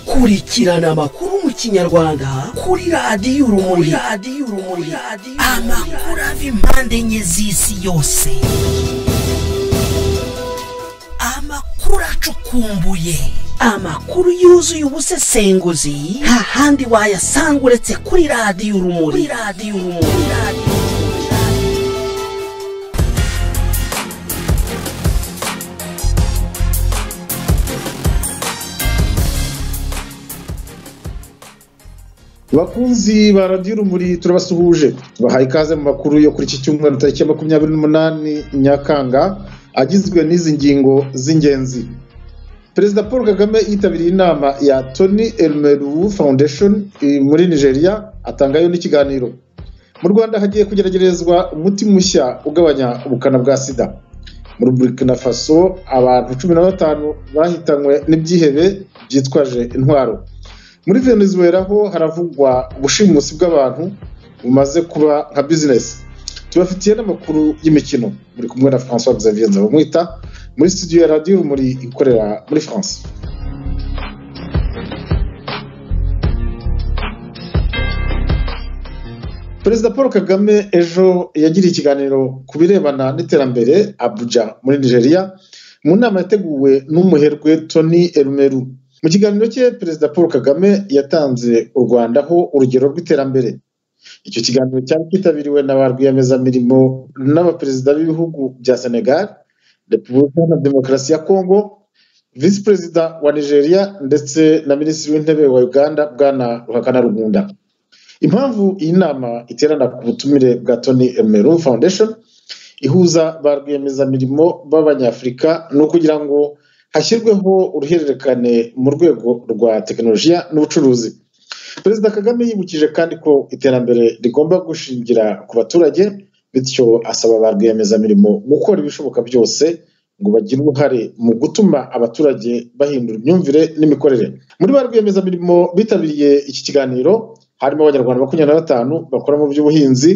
kurikirana amakuru mu kinyarwanda kuri radiyo urumuri radiyo urumuri amakuru ava impande enye z'isi yose amakuru acukumbuye amakuru yuzuye ubusesenguzi nta handi wayasanga uretse kuri radiyo urumuri kuri radiyo urumuri radiyo bakunzi ba radiyo urumuri turabasuhuje tubahaye ikaze mu makuru yo kuri iki cyumweru tariki ya makumyabiri n'umunani nyakanga agizwe n'izi ngingo z'ingenzi perezida paul kagame yitabiriye inama ya tony elmeru foundation eh, muri nigeria atangayo n'ikiganiro mu rwanda hagiye kugeragerezwa umuti mushya ugabanya ubukana bwa sida muri burkina faso abantu cumi na batanu bahitanywe n'ibyihebe byitwaje intwaro muri venezuela ho haravugwa ubushimusi bw'abantu bumaze kuba nka bizinesi tubafitiye n'amakuru y'imikino muri kumwe na francois xavier nzabamwita muri studio ya radiyo urumuri ikorera muri france perezida paul kagame ejo yagiriye ikiganiro ku birebana n'iterambere abuja muri nigeria mu nama yateguwe n'umuherwe tony erumeru mu kiganiro cye perezida paul kagame yatanze u rwandaho urugero rw'iterambere icyo kiganiro cyari cyitabiriwe na ba rwiyemezamirimo n'abaperezida b'ibihugu bya senegal repubulika na demokarasi ya kongo visi perezida wa nigeria ndetse na minisitiri w'intebe wa uganda bwana ruhakana rugunda impamvu iyi nama iterana ku butumire bwa tony emeru foundation ihuza ba rwiyemezamirimo b'abanyafurika ni ukugira ngo hashyirweho uruhererekane mu rwego rwa tekinolojiya n'ubucuruzi perezida kagame yibukije kandi ko iterambere rigomba gushingira ku baturage bityo asaba ba rwiyemezamirimo gukora ibishoboka byose ngo bagire uruhare mu gutuma abaturage bahindura imyumvire n'imikorere muri ba rwiyemezamirimo bitabiriye iki kiganiro harimo abanyarwanda makumyabiri na batanu bakora mu by'ubuhinzi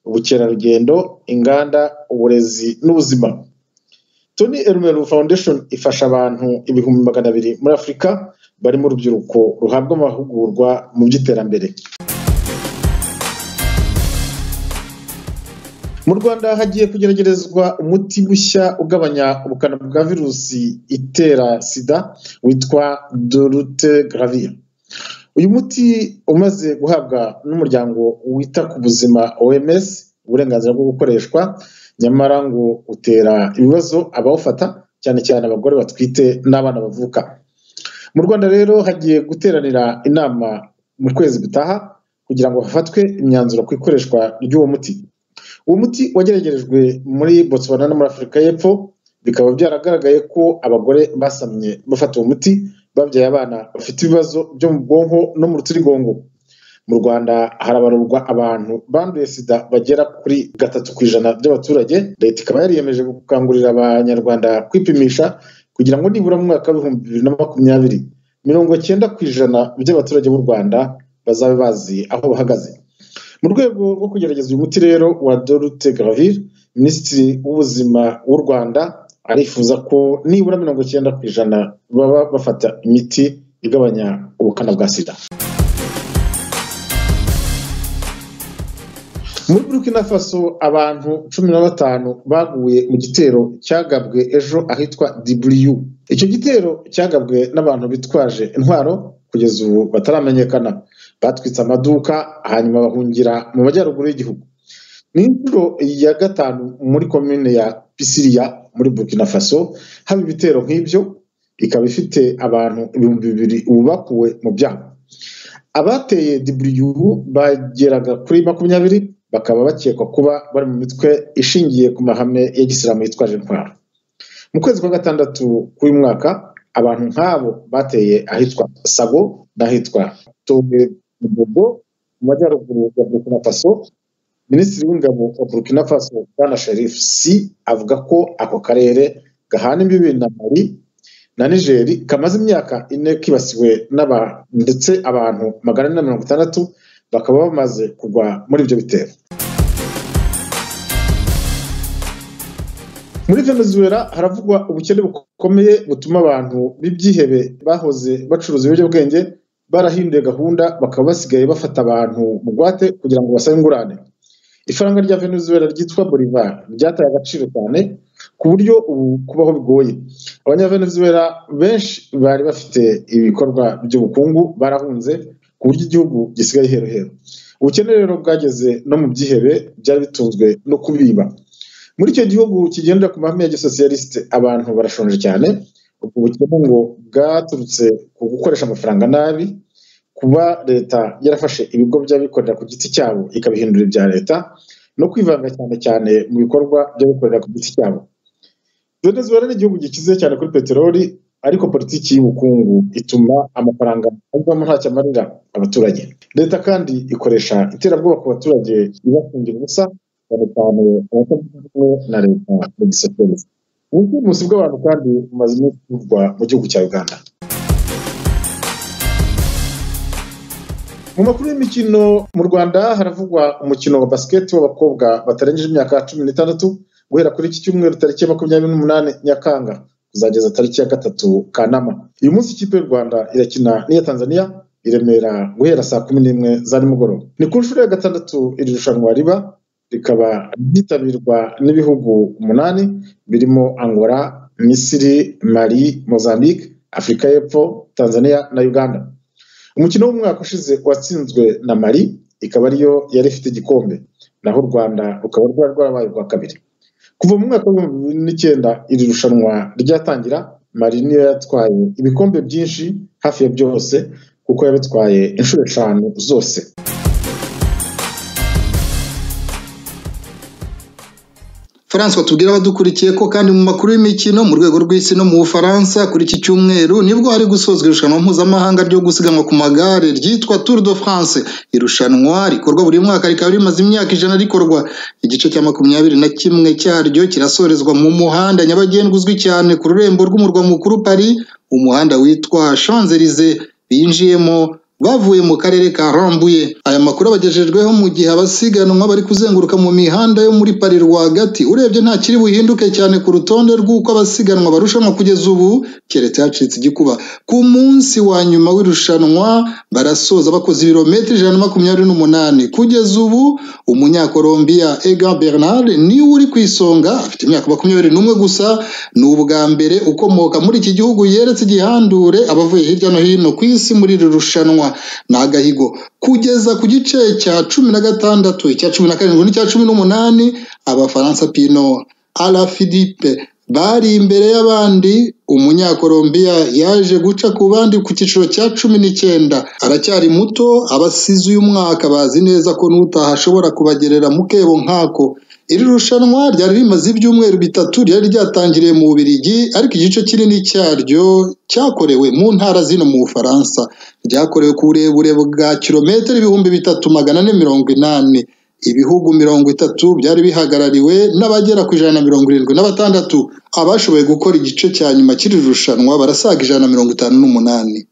ubukerarugendo inganda uburezi n'ubuzima tony erumeru foundation ifasha abantu ibihumbi magana abiri muri afurika barimo urubyiruko ruhabwa amahugurwa mu by'iterambere mu rwanda hagiye kugeragerezwa umuti mushya ugabanya ubukana bwa virusi itera sida witwa dolutegravir uyu muti umaze guhabwa n'umuryango wita ku buzima oms uburenganzira bwo gukoreshwa nyamara ngo utera ibibazo abawufata cyane cyane abagore batwite n'abana bavuka mu rwanda rero hagiye guteranira inama mu kwezi gutaha kugira ngo hafatwe imyanzuro ku ikoreshwa ry'uwo muti uwo muti wageragerejwe muri botswana no muri afurika y'epfo bikaba byaragaragaye ko abagore basamye bafata uwo muti babyaye abana bafite ibibazo byo mu bwonko no mu rutirigongo mu rwanda harabarurwa abantu banduye sida bagera kuri gatatu ku ijana by'abaturage leta ikaba yariyemeje gukangurira abanyarwanda kwipimisha kugira ngo nibura mu mwaka w'ibihumbi bibiri na makumyabiri mirongo cyenda ku ijana by'abaturage b'u rwanda bazabe bazi aho bahagaze mu rwego rwo kugerageza uyu muti rero wa dorute gravir minisitiri w'ubuzima w'u rwanda arifuza ko nibura mirongo cyenda ku ijana baba bafata imiti igabanya ubukana bwa sida muri burkina faso abantu cumi na batanu baguye mu gitero cyagabwe ejo ahitwa dibriyu icyo gitero cyagabwe n'abantu bitwaje intwaro kugeza ubu bataramenyekana batwitse amaduka hanyuma bahungira mu majyaruguru y'igihugu ni inshuro ya gatanu muri komine ya pisiriya muri burkina faso haba ibitero nk'ibyo ikaba ifite abantu ibihumbi bibiri ubu bakuwe mu byaha abateye dibriyu bageraga kuri makumyabiri bakaba bakekwa kuba bari mu mitwe ishingiye ku mahame ya gisilamu yitwaje intwaro mu kwezi kwa gatandatu k'uyu mwaka abantu nk'abo bateye ahitwa sabo n'ahitwa tonge mugogo mu majyaruguru ya burkina faso minisitiri w'ingabo wa burkina faso bwana sherifu si avuga ko ako karere gahana imbibi na mali na nigeri kamaze imyaka ine kibasiwe n'aba ndetse abantu magana ane na mirongo itandatu bakaba bamaze kugwa muri ibyo bitero muri venezuela haravugwa ubukene bukomeye butuma abantu b'ibyihebe bahoze bacuruza ibiyobyabwenge barahinduye gahunda bakaba basigaye bafata abantu bugwate kugira ngo basabe ingurane ifaranga rya venezuela ryitwa bolivar ryataye agaciro cyane ku buryo ubu kubaho bigoye abanyavenezuela benshi bari bafite ibikorwa by'ubukungu barahunze ku buryo igihugu gisigaye herohero ubukene rero bwageze no mu byihebe byari bitunzwe no kubiba muri icyo gihugu kigendera ku mahame ya gisosiyalisite abantu barashonje cyane ubwo bukene ngo bwaturutse ku gukoresha amafaranga nabi kuba leta yarafashe ibigo by'abikorera ku giti cyabo ikabihindura ibya leta no kwivanga cyane cyane mu bikorwa by'abikorera ku giti cyabo venezuela ni igihugu gikize cyane kuri peteroli ariko politiki y'ubukungu ituma amafaranga avamo ntacyo amarira abaturage leta kandi ikoresha iterabwoba ku baturage ibafungira ubusa cyane cyane abatavuga rumwe na leta mu gisosiyalisite ubushimusi bw'abantu kandi bumaze iminsi buvugwa mu gihugu cya uganda mu makuru y'imikino mu rwanda haravugwa umukino wa basiketi w'abakobwa batarengeje imyaka cumi n'itandatu guhera kuri iki cyumweru tariki ya makumyabiri n'umunani nyakanga kuzageza tariki ya gatatu kanama uyu munsi ikipe y'u rwanda irakina n'iya tanzania i remera guhera saa kumi n'imwe za nimugoroba ni ku nshuro ya gatandatu iri rushanwa riba rikaba ryitabirwa n'ibihugu umunani birimo angola misiri mali mozambique afurika y'epfo tanzania na uganda umukino w'umwaka ushize watsinzwe na mali ikaba ariyo yari ifite igikombe naho u rwanda rukaba rwari rwarabaye urwa kabiri kuva mu mwaka w'ibihumbi bibiri n'icyenda iri rushanwa ryatangira mari niyo yatwaye ibikombe byinshi hafi ya byose kuko yabitwaye inshuro eshanu zose Francois tubwira abadukurikiye ko kandi mu makuru y'imikino mu rwego rw'isi no mu Bufaransa kuri iki cyumweru nibwo hari gusozwa irushanwa mpuzamahanga ryo gusiganwa ku magare ryitwa Tour de France irushanwa rikorwa buri mwaka rikaba rimaze imyaka ijana rikorwa igice cya makumyabiri na kimwe cyaryo kirasorezwa mu muhanda nyabagendwa uzwi cyane ku rurembo rw'umurwa mukuru Paris umuhanda witwa Champs-Élysées binjiyemo bavuye mu karere ka rambuye aya makuru abagejejweho mu gihe abasiganwa bari kuzenguruka mu mihanda yo muri pari rwagati urebye nta kiri buhinduke cyane ku rutonde rw'uko abasiganwa barushanwa kugeza ubu keretse hacitse igikuba ku munsi wa nyuma w'irushanwa barasoza bakoze ibirometero ijana na makumyabiri n'umunani kugeza ubu umunyakolombiya ega bernard niwe uri ku isonga afite imyaka makumyabiri n'umwe gusa ni ubwa mbere ukomoka muri iki gihugu yeretse igihandure abavuye hirya no hino ku isi muri iri rushanwa ni agahigo kugeza ku gice cya cumi na gatandatu icya cumi na karindwi n'icya cumi n'umunani abafaransa pino ara philippe bari imbere y'abandi umunyakolombiya yaje guca ku bandi ku cyiciro cya cumi n'icyenda aracyari muto abasize uyu mwaka bazi neza ko n'utaha ashobora kubagerera mu kebo nk'ako iri rushanwa ryari rimaze ibyumweru bitatu ryari ryatangiriye mu bubirigi ariko igice kinini cyaryo cyakorewe mu ntara zino mu bufaransa ryakorewe ku burebure bwa kilometero ibihumbi bitatu magana ane mirongo inani ibihugu mirongo itatu byari bihagarariwe n'abagera ku ijana na mirongo irindwi na batandatu abashoboye gukora igice cya nyuma cy'iri rushanwa barasaga ijana na mirongo itanu n'umunani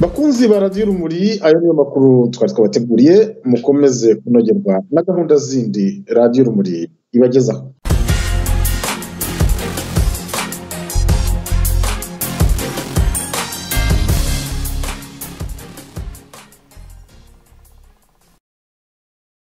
bakunzi ba radiyo urumuri ayo niyo makuru twari twabateguriye mukomeze kunogerwa na gahunda zindi radiyo urumuri ibagezaho